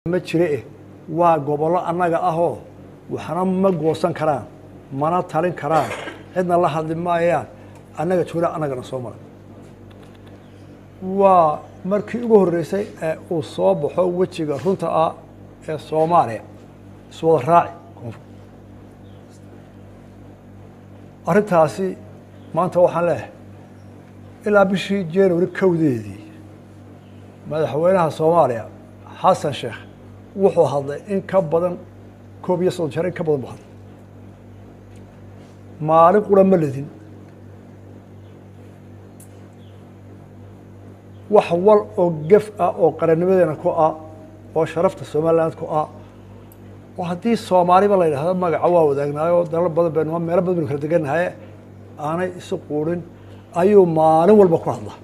ma jire eh waa gobollo annaga ahoo waxna ma goosan karaan mana talin karaan cidna la hadli maayaan annaga joola annagana soo mara waa markii ugu horreysay ee uu soo baxo wejiga runta ah ee soomaaliya iswada raaci koonfur arrintaasi maanta waxaan leeyahay ilaa bishii january kowdeedii madaxweynaha soomaaliya xasan sheekh wuxuu hadlay in ka badan koob iyo soddon jeer in ka badan buu hadlay maalin qura ma ledin wax wal oo gef ah oo qarannimadeena ku ah oo sharafta somaliland ku ah oo haddii soomaaliba la yidhahdo magaca waa wadaagnaayoo dalal badan baynu meelo badan baynu kala degannahay aanay isu quurin ayuu maalin walba ku hadlaa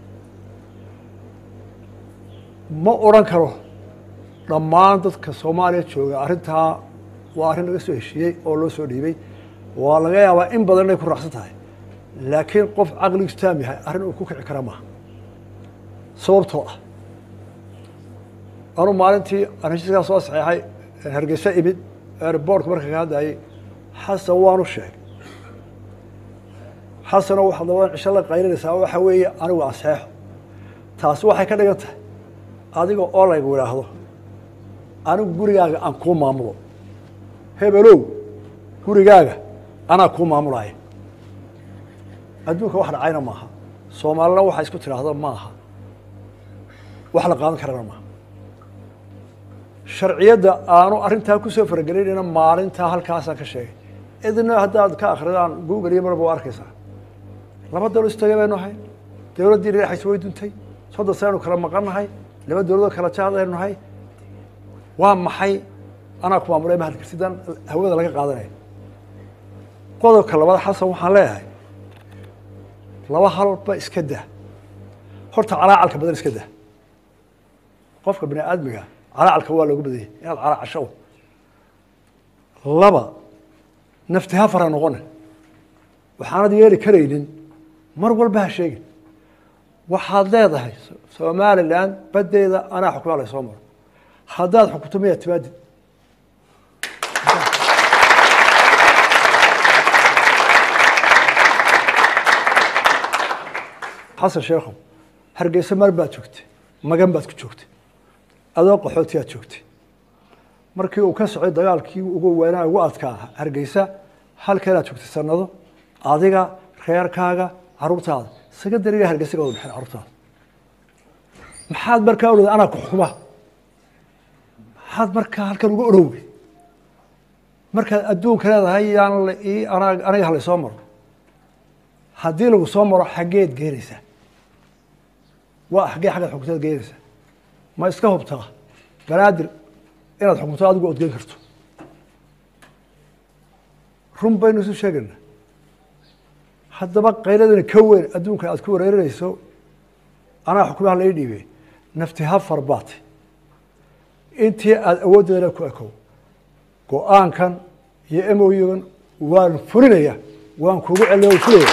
ma odhan karo dhammaan dadka soomaaliya jooga arrintaa waa arrin laga soo heshiiyey oo loo soo dhiibay waa laga yaabaa in badan inay ku raacsan tahay laakiin qof caqligiisu taam yahay arrin uu ku kici kara maaha sababtoo ah anuu maalintii aan heshiiskaa soo saxeexay hargeysa imid airboortka marka ka hadlayay xasan waanu sheegay xasanoo waxaad labadan cisho la qaylinaysaa waxa weeye anigu anseexo taasi waxay ka dhigan tahay adiga oo laygu idhaahdo anigu gurigaaga aan kuu maamulo hebelow gurigaaga anaa kuu maamulaya adduunka wax dhacayna maaha soomaalina waxa isku tidhaahdo maaha wax la qaadan karana maaha sharciyadda aanu arrintaa kusoo faragelinayna maalintaa halkaasaan ka sheegay idina haddaad ka akridaan google iyo marba waa arkaysaa laba dawlad istagay baynu ahay dawladdii dhinaxaysa way duntay soddon sanaynu kala maqannahay laba dawladoo kala jaadaynu nahay waa maxay anaa ku maamulay ma hadli kartidaan hawada laga qaadanaya qodobka labaad xasan waxaan leeyahay laba halba iska dah horta calaacalka badan iska dah qofka bini aadmiga calaacalka waa loogu badanyay inaad calaacasho laba nafti ha fara noqone waxaanad yeeli karaynin mar walba ha sheegin waxaad leedahay somalilan badeeda anaa xukumaa la soo maro haddaad xukunto miyaa timaadid xasan sheekhow hargeysa mar baad joogtay magan baad ku joogtay adoo qaxootiyaad joogtay markii uu ka socday dagaalkii ugu weynaa ugu adkaa hargeysa halkeenaad joogtay sanado adiga reerkaaga caruurtaada secondariga hargeysa ka wada baxeen carruurtaada maxaad markaa orada anaa ku xukuma maxaad markaa halkan uga orowgay markaad adduunka leedahay yaan aniga halay soo maro haddii lagu soo maro xaggeed geenaysaa waa xaggee xaggaad xukuntaad geenaysaa ma iska hubtaa banaadir inaad xukunto adigu odgen karto run baynu isu sheegayna haddaba qayladani ka weyn adduunka aad ku wareerinayso anaa xukumaha lai dhiibey nafti ha farbaate intii aada awooddeedana ku ekow go-aankan iyo emoygan waan fulinaya waan kugu celiya waan fulaya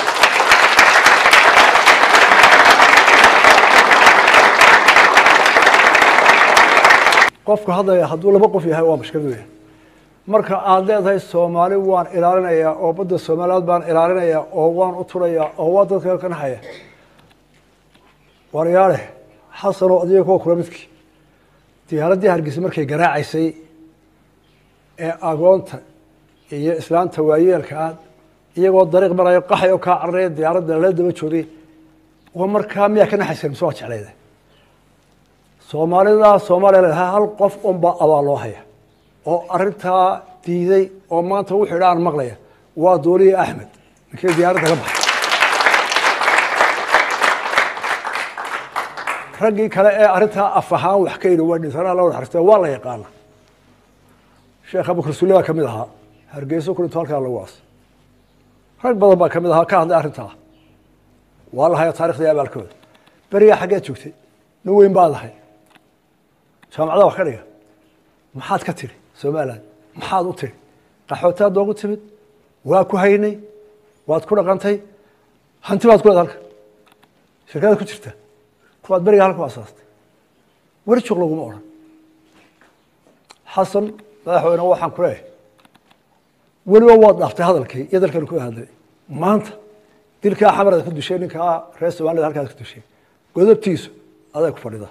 qofka hadlaya hadduu laba qof yahay waa mashkilad weya marka aada leedahay soomaali waan ilaalinayaa oo badda soomaaliyaad baan ilaalinayaa oo waan u turayaa oo waa dadka ka naxaya waryaale xasanoo adiga kuwa kula midkii diyaaraddii hargeysa markay garaacaysay ee agoonta iyo islaanta waayeelka aad iyagoo dariiq marayo qaxay oo kaa cararaya diyaaradda lala daba joogay waa markaa miyaa ka naxaysa mise waa jeclayda soomaalida soomaaliya leedahay hal qof unbaa abaal loo haya oo arrintaa diiday oo maanta wuxuu idha aan maqlaya waa dooliye axmed ninkii diyaaradda ka baxay raggii kale ee arrintaa af ahaan wax ka yidhi waa dhintanaa la wada xaristee waa la yaqaana sheekh abukar sulle baa ka mid ahaa hargeyso ku dhinto halkaa lagu aas rag badan baa ka mid ahaa ka hadlay arrintaa waa la haya taarikhda iyo abaalkooda berigaa xaggeed joogtay nin weyn baad ahay jaamacada wax ka dhiga maxaad ka tiri somaliland maxaad u tiri qaxootaad noogu timid waa ku haynay waad ku dhaqantay hanti baad ku leed halka shirkadaad ku jirta kuwaad beriga halka u asaastay weri juuq laguma odhan xasan madaxweyne waxaan ku leeyahay weliba waad dhaaftay hadalkii iyo dalkan ku hadlay maanta dilkaa xamarada ku dushay ninkaa reer somalida halkaas ku dushay godobtiisu aday ku fadhida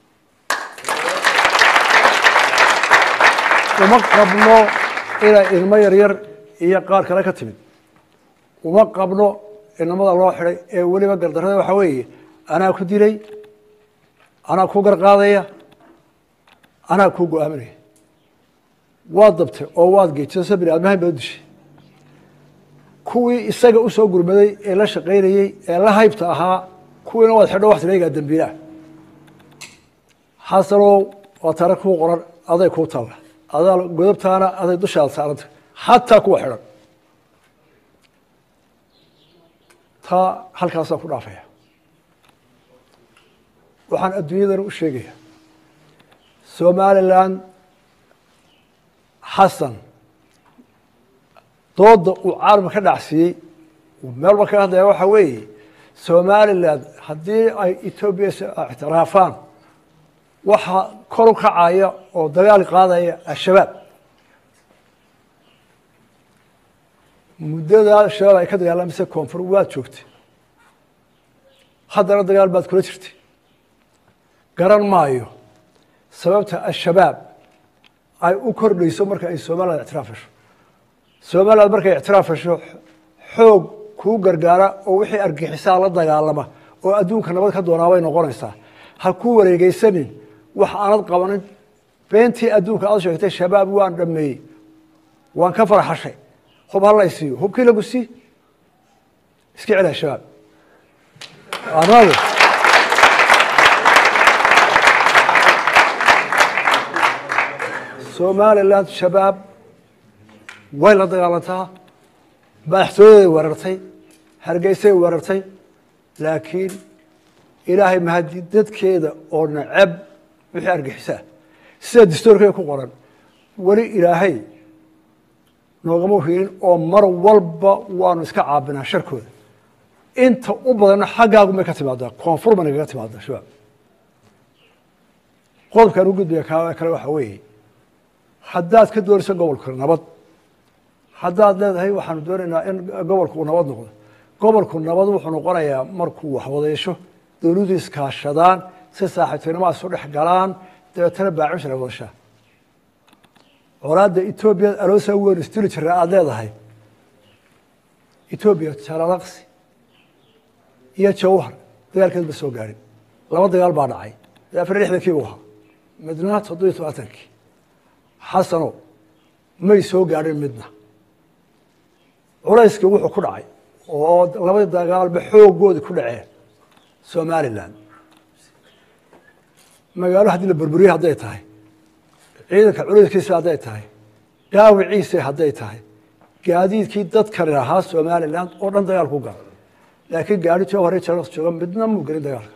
uma qabno inay ilmo yaryar iyo qaar kale ka timid uma qabno inamada loo xidhay ee weliba gardarrada waxaa weeye anaa ku dilay anaa ku garqaadaya anaa kuu go-aaminaya waad dabtay oo waad geejisa bini aadmahan baad dishay kuwii isaga usoo gurmaday ee la shaqaynayey ee la haybta ahaa kuwiina waad xidho waxti leegaa dambiilaah xasanow waa tare kuu qoran aday kuu talla adaa godobtaana aday dushaada saaranta xataa kuwa xidhan taa halkaasaan ku dhaafaya waxaan adduunyadana u sheegaya somalilan xasan dooda uu caalamka ka dhacsiiyey meelba ka hadlaya waxaa weeye somalilan haddii ay etoobiya ictiraafaan waxaa kor u kacaya oo dagaal qaadaya al-shabaab muddadaa al-shabaab ay ka dagaalamaysa koonfur waad joogtay haddana dagaal baad kula jirtay garan maayo sababta al-shabaab ay u kordhayso marka ay somaliland ictiraaf hesho somaliland markay ictiraaf hesho xoog kuu gargaara oo wixii argixisaa la dagaalama oo adduunka nabad ka doonaa bay noqonaysaa ha ku wareegeysanin wax aanad qabanin beentii adduunka aad sheegtay shabaab waan dhameeyey waan ka farxashay hub ha laysiiyo hubkii lagu sii iska cela shabaab anagu somaliland shabaab way la dagaalantaa madaxtooyaday weerartay hargeysay weerartay laakiin ilaahay mahadi dadkeeda oo nacab wixii argixisaa sida distoorkeeda ku qoran weli ilaahay noogama hiilin oo mar walba waanu iska caabinaa sharkooda inta u badanna xaggaagu may ka timaadaa koonfur ba nagaga timaadaa shabaab qodobkaan u gudbaya kaa kale waxaa weeye haddaad ka doonayso gobolka nabad haddaad leedahay waxaanu doonaynaa in gobolku uu nabad noqdo gobolku nabad wuxuu noqonayaa markuu waxwadeesho dowladdu iskaashadaan si saaxiibtinimada isu dhex galaan dabeetana baacushra wadashaa colaadda etoobiya aloosa weyn istuli jira aada leedahay etoobiya jalalaqsi iyo jawhar dagaalkeed ma soo gaadhin laba dagaal baa dhacay afar iyo lixdankii buu ahaa midna toddobiyo tobaatankii xasano may soo gaadhin midna culayskii wuxuu ku dhacay oo labadii dagaalba xooggoodii ku dhaceen somalilan magaalo haddii la burburiye hadday tahay ciidanka culayskiisa hadday tahay dhaawiciisa hadday tahay gaadiidkii dadkani ahaa somalilan oo dhan dagaal ku gala laakiin gaari jawhare jaras jooga midna muu gelin dagaalka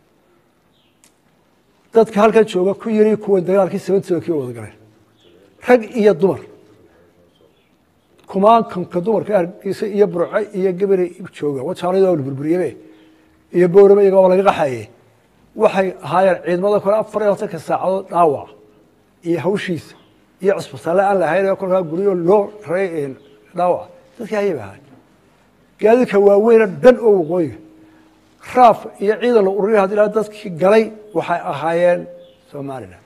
dadka halkan jooga ku yiri kuwan dagaalkii sababtooda wada galeen rag iyo dumar kumaankanka dumarka argiisa iyo burce iyo gebere jooga wajaalada waa la burburiyebe iyo boorame iyaga waa laga qaxaye waxay ahaayeen ciidamada kale afar iyo labatanka saacadood dhaawac iyo hawshiisa iyo cusbitaale aan lahayn oo kolkaa guryo loo ray dhaawac dadkii ayay ba ahaay gaadiidka waaweyna dhan oo waqooyiga raaf iyo ciidan la ururiya hadii laha dadkii galay waxay ahaayeen somalilan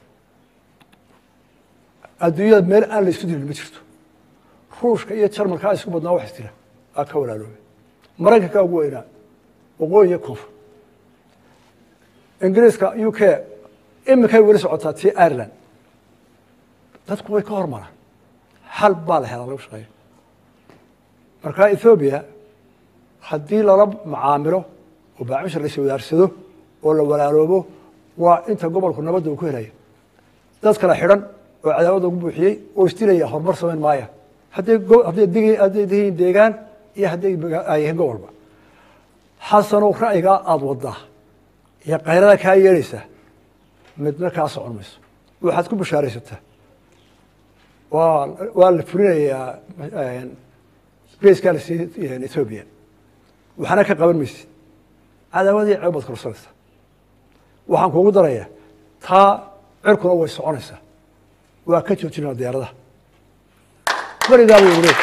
adduunyada meel aan la isku dilin ma jirto ruushka iyo jarmalkaa isku badnaa wax isdila aa ka walaaloobay maraykanka ugu weynaa waqooyi iyo koonfur ingiriiska u k iminkay weli socotaa tii ireland dadku way ka hormaraan xal baa la helaa lagu shaqeeya marka ethoobiya haddii lala macaamilo oo baacmisha la iswadaarsado oo la walaaloobo waa inta gobolku nabadda uu ku helaya dad kale xidhan oo cadaawada ugu buuxiyey oo isdilaya horumar samayn maaya hadday hadday hadday dihiin deegaan iyo hadday ay yihiin gobolba xasanow ra'yigaa aada wadaa iyo kayrada kaa yeelaysaa midna kaa socon mayso waxaad ku bashaaraysataa waa waa la fulinayaa baskaa la siiyey ethoobiya waxna ka qaban maysid cadaawadii ceeb baad korsanaysaa waxaan kuugu darayaa taa cirkuna way soconaysaa waa ka joojinaa diyaaradaha berigaa buu yidhi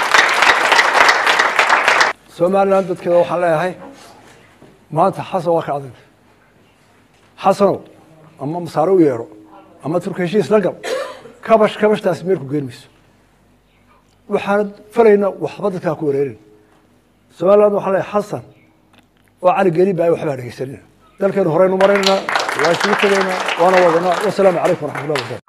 somalilan dadkeeda waxaan leeyahay maanta xasan waa ka adag xasanow ama masaare u yeedho ama turka heshiis la gal kabash kabashtaasi meel ku geen mayso waxaan falayna waxba dadkaa ku wareerin somaliland waxaan leeyahay xasan oo cali geli baa waxbaa dhegeysanina dalkeenu horeynu maraynaa waa isugu tegaynaa waana wadanaa wasalaamu calaykum waraxmatullahi wabarakatu